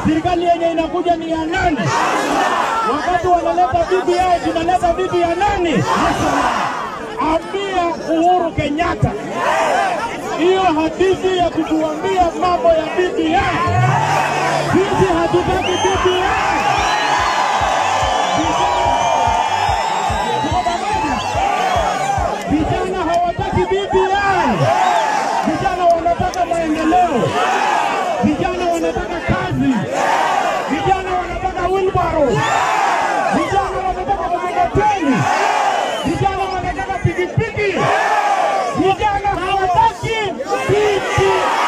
Serikali yenye inakuja ni ya nani? Wakati wanaleta BBI, tunaleta bibi ya nani? Ambia Uhuru Kenyatta hiyo hadithi ya kutuambia mambo ya BBI, sisi hatutaki BBI. Vijana hawataki BBI, vijana wanataka maendeleo, vijana wanataka kazi, vijana wanataka wheelbarrow, vijana wanataka mkokoteni, vijana wanataka pikipiki, vijana hawataki BBI.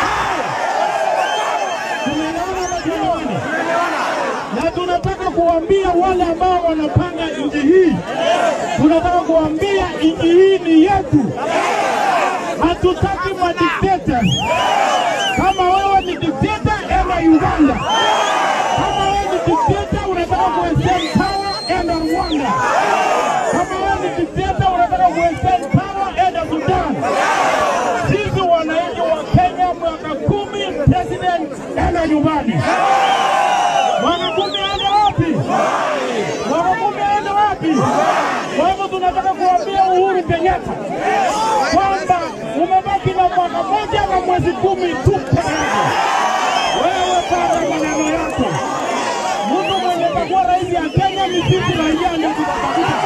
Tumeelewana ama tumeelewana? na tunataka kuambia wale ambao wanapanga nchi hii, tunataka kuambia nchi hii ni yetu. Hatutaki madikteta. Kama wewe ni dikteta, enda Uganda. Kama wewe ni dikteta unataka kuextend power, enda Rwanda. Kama wewe ni dikteta unataka kuextend power, enda Sudan. Sisi wananchi wa Kenya, mwaka kumi, president enda nyumbani. Mwanakumi aende wapi? Mwanakumi aende wapi? Kwa hivyo tunataka kuambia Uhuru Kenyatta kwamba umebaki na mwaka moja na mwezi kumi tu peke yake. Wewe panga maneno yako. Mtu mwenye atakuwa rais ya Kenya ni sisi raia ndio tutatafuta.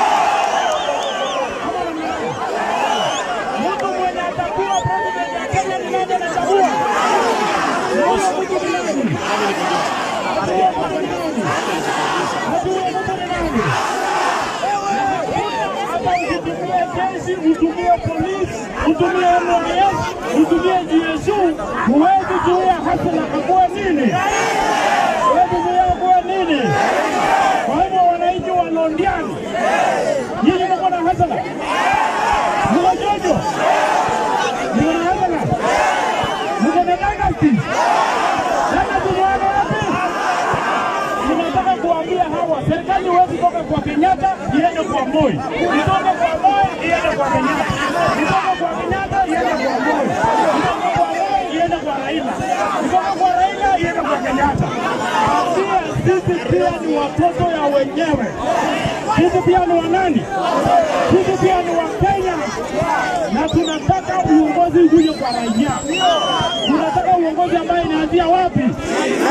Ama namna gani? Mtu mwenye atakuwa president ya Kenya ni nani anachagua? Huyo mtu ni nani? hata ukitumia jeshi, utumie polisi, utumie MOS, utumie GSU, huwezi zuia hasila kakuwa nini? Huwezi zuia kuwa nini? Kwa hivyo wananchi wa Londiani, nyinyi mko na hasila, mko jojo, mko na hasila, mko na dynasty. Sasa tunaona wapi? tunataka kuambia hawa serikali huwezi toka kwa Kenyatta iende kwa Moi, itoke kwa Moi iende kwa Kenyatta, itoke kwa Kenyatta iende kwa Moi, itoke kwa Moi iende kwa Raila, itoke kwa Raila iende kwa Kenyatta. Pia sisi pia ni watoto ya wenyewe, sisi pia ni wanani, sisi pia ni wa Kenya na tunataka uongozi uje kwa raia. Tunataka uongozi ambaye inaanzia wapi?